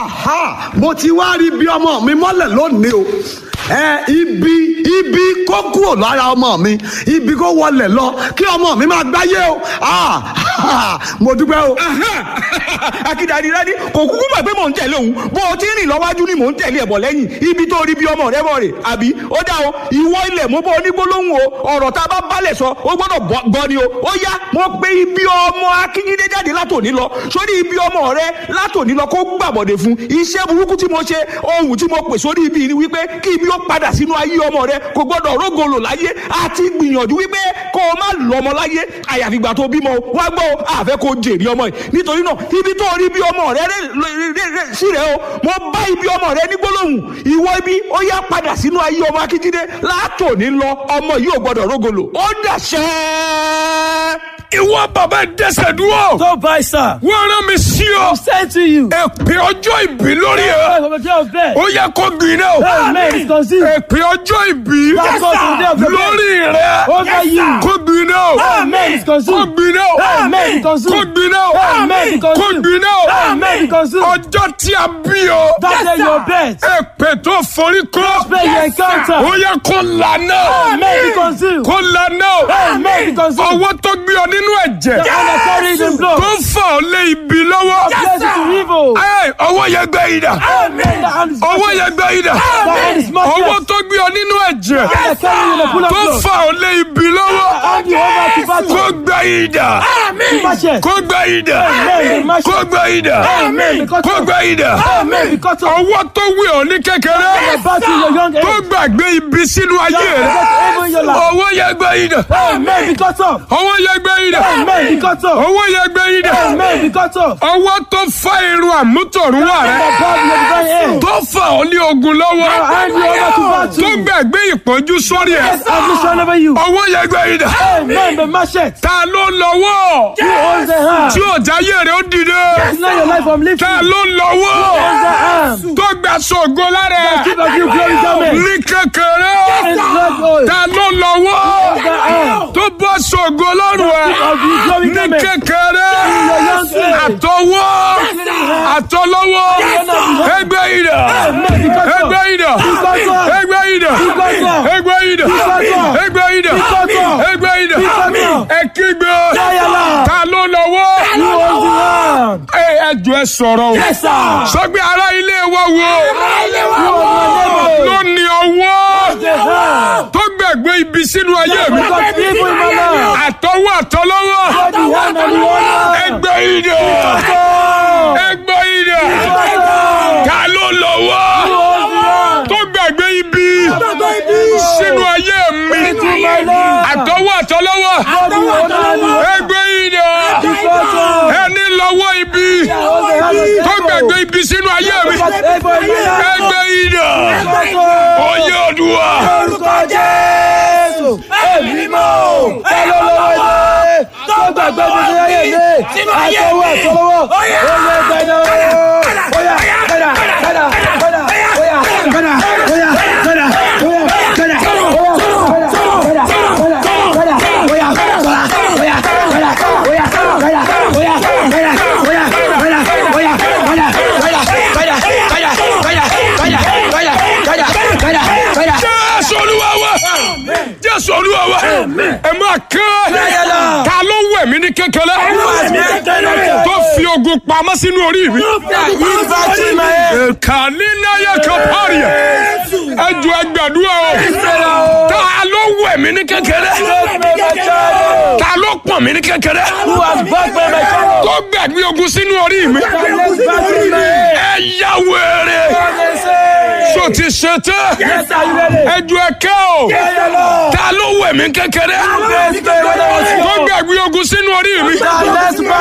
Aha, mo ti wá rí bí ọmọ mi mọ́lẹ̀ lónìí o ẹ ibi ibi kó kúrò lára ọmọ mi ibi kó wọlẹ̀ lọ kí ọmọ mi máa gbáyé o Ah, mo dúpẹ́ o. akíndàdì rẹ́ni kò kúkú mọ̀ pé mò ń tẹ̀lé òun bó o ti rìn lọ́wájú ni mò ń tẹ̀lé ẹ̀bọ̀ lẹ́yìn ibi tó rí bí ọmọ rẹ bọ̀ rè àbí ó dá o ìwọ ilẹ̀ mo bọ́ onígbólóhùn o ọ̀rọ̀ tá a bá balẹ̀ sọ ó gbọ́dọ̀ gbọ́ ni o ó yá mo pé ibi ọmọ akíndé jáde látòní lọ sórí ibi ọmọ rẹ látòní lọ kó gbàbọ̀dẹ̀ fún iṣẹ́ burúkú tí mo ṣe ohun tí mo pè sórí ibi ni wípé kí ibi ó padà sínú ayé ọmọ rẹ kò gbọ́dọ̀ rógolo láyé àti gbìyànjú wípé kó o má lọ́mọ láyé àyàfi ìgbà tó bímọ o wá gbọ́ o àfẹ́ kó o jèrè ọmọ yìí nítorí náà ibi tó rí bí ọmọ rẹ sí rẹ o mo bá ibi ọmọ rẹ ní gbólóhùn ìwọ ibi ó yá padà sínú ayé ọmọ akíndé látòní lọ ọmọ yìí ò gbọ́dọ̀ rógolo ó dàṣẹ́ ìwọ bàbá dẹsẹ̀ dúró. Don't buy, sir. wọ́n rán mi sí ọ. Send to you. èpè ọjọ́ ìbí lórí ẹ. From the day of death. ó yẹ kó gbiná o. Amen is conceived. èpè ọjọ́ ìbí Yes, sir. lórí rẹ. Over you. kó gbiná o. Amen is kó conceived. gbiná o. Amen is kó conceived. gbiná o. Amen is kó conceived. gbiná o. Amen is conceived. ọjọ́ tí a bí o. That day your bed. èpè tó forí kọ́. Pray you encounter. ó yẹ kó lànà. Amen is conceived. kó lànà o. Amen is conceived. ọwọ́ tó gbé ọ nínú ẹ̀jẹ̀. And I carry the blood. tó fà ọ lé ibi lọ́wọ́. Bless it to evil. Ẹ, ọwọ́ yẹn gbé yìí dà. Amen. The hand is ọwọ́ yẹn gbé yìí dà. The hand is ọwọ́ smashed. tó gbé ọ nínú ẹ̀jẹ̀. And I carry you in the pool of tó blood. fà ọ lé ibi lọ́wọ́. Hand you over to battle. kó gbé yìí dà. Smash it. kó gbé yìí dà. Amen. Smash kó it. gbé yìí dà. Amen. kó gbé yìí dà. Amen. Because of ọwọ́ tó wé ọ ní kékeré. the battle in your young tó age. gbàgbé ibi sínú ayé rẹ. That's evil in your life. ọwọ́ yẹn gbé yìí dà. Amen. Because of. ọwọ́ yẹn gbé yìí dà. Amen. Because of. ọwọ́ yẹn gbé yìí dà. Amen. Because of. ọwọ́ tó fá irun àmútọ̀runwá The rẹ. God in your divine hand. tó fà ọ ní ogun lọ́wọ́. Hand you over to tó battle. gbàgbé ìpọ́njú sórí ẹ̀. Affliction over you. ọwọ́ yẹn gbé yìí dà. Amen. The machete. ta ló lọ́wọ́ Who owns the hand? tí ọ̀já yé rẹ̀ ó dìde. Deny your life from lifting. ta Who ló lọ́wọ́ owns the hand? tó gbà sọ̀gọ́ lára ẹ̀. Keep of you glory garment. ní kékeré. And blood oil. ta ló lọ́wọ́ The hand. tó bọ́ sọ̀gọ́ lọ́rùn ẹ̀. Of you glory ní garment. kékeré. Your young age. àtọwọ́ àtọlọ́wọ́ ẹgbẹ́ ìdà Amen. Because of. ẹgbẹ́ ìdà Because of. ẹgbẹ́ ìdà Because of. ẹgbẹ́ ìdà Because of. ẹgbẹ́ ìdà Because of. ẹgbẹ́ ìdà Because of. ẹ kígbe Yáyàlá. ta ló lọ́wọ́ Who owns the hand? ẹ ẹjọ́ ẹ sọ̀rọ̀ o Yes, sir. sọgbẹ ará ilé wa wo Who owns your ló neighbor? ní ọwọ́ The hand. tó gbẹ̀gbẹ́ ibi sínú ayé mi Because evil in my life. àtọwọ́ àtọlọ́wọ́ God the hand and the honor. ẹgbẹ́ ìdà God. ẹgbẹ́ ìdà God. ta ló lọ́wọ́ Who owns the hand? tó gbàgbé ibi sínú ayé mi Into my life. àtọwọ́ àtọlọ́wọ́ God the honor and the honor. ẹgbẹ́ ìdè Because of. ẹni lọ́wọ́ ibi Who owns the hand of tó the gbàgbé ibi sínú ayé mi Because evil in my life. ẹgbẹ́ ìdè Because of. oyè ọdúnwà Orúkọ Jésù. Èmi mọ̀ ọ́. Ẹ ló lọ́wọ́ ilé. Tó gbàgbé mi ní ayé mi. Àtọwọ́ àtọwọ́. Oyè gbẹdọ̀. Oyà gbẹdà gbẹdà gbẹdà. Oyà gbẹdà oyà gbẹdà oyà gbẹdà oyà jésù olúwa wa jésù olúwa wa ẹ máa kẹ́ ta ló wẹ̀ mí ní kékeré tó fi ogun pamọ́ sínú orí mi. kàní náyà kan pààrì ẹ̀ ẹ ju ẹgbẹ̀dúrà o ta ló wẹ̀ mí ní kékeré ta ló pọ̀n mí ní kékeré tó gbẹ̀gbẹ́ ogun sínú orí mi. ẹ yá wèrè so ti ṣe tẹ́ ẹ ju ẹkẹ́ o ta ló wẹ̀ mí kékeré tó gbẹ̀gbẹ́ ogun sínú orí mi.